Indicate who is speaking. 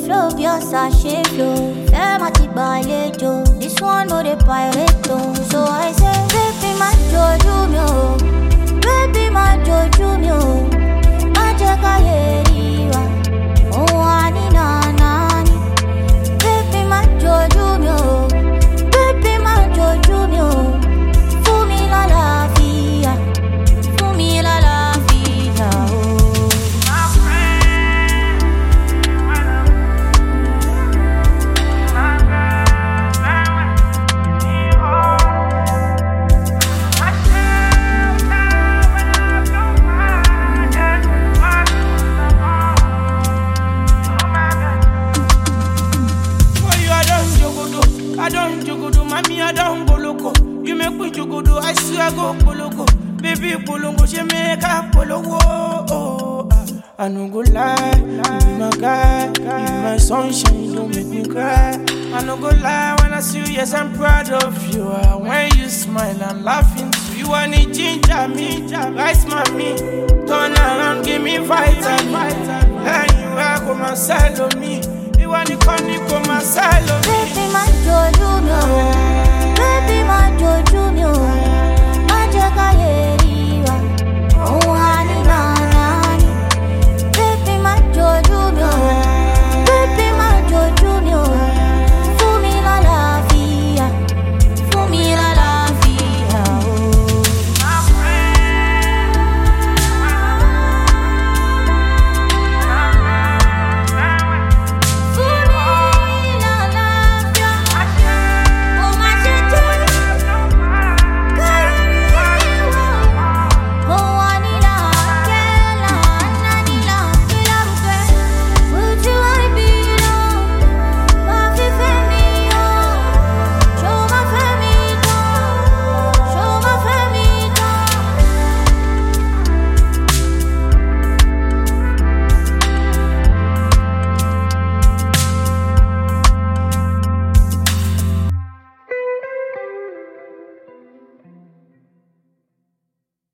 Speaker 1: flow bí ọ̀sà ṣe flow. Fẹ́ máa ti gbàlejò, this one no dey pirate o. So I say, baby má jojú mi o, baby má jojú mi o. Má jẹ́ káyé rí wa, òun á ní nànà ni. Baby má jojú mi o, baby má jojú mi o. Fún mi lálàáfíà, fún mi lálàáfíà o.
Speaker 2: For you, I don't jogodo, I don't jogodo, mommy, I don't go loco. You make me jogodo, I swear go poloko. Baby, polongo, she make a pologo. Oh, ah. I no go lie, you be my guy, you be my sunshine, you don't make me cry. I no go lie when I see you, yes, I'm proud of you. Ah, When you smile, I'm laughing too. You want it, ginger me, rice mommy. Turn around, give me vitamin. And you are come and sell on me. You want to come, you come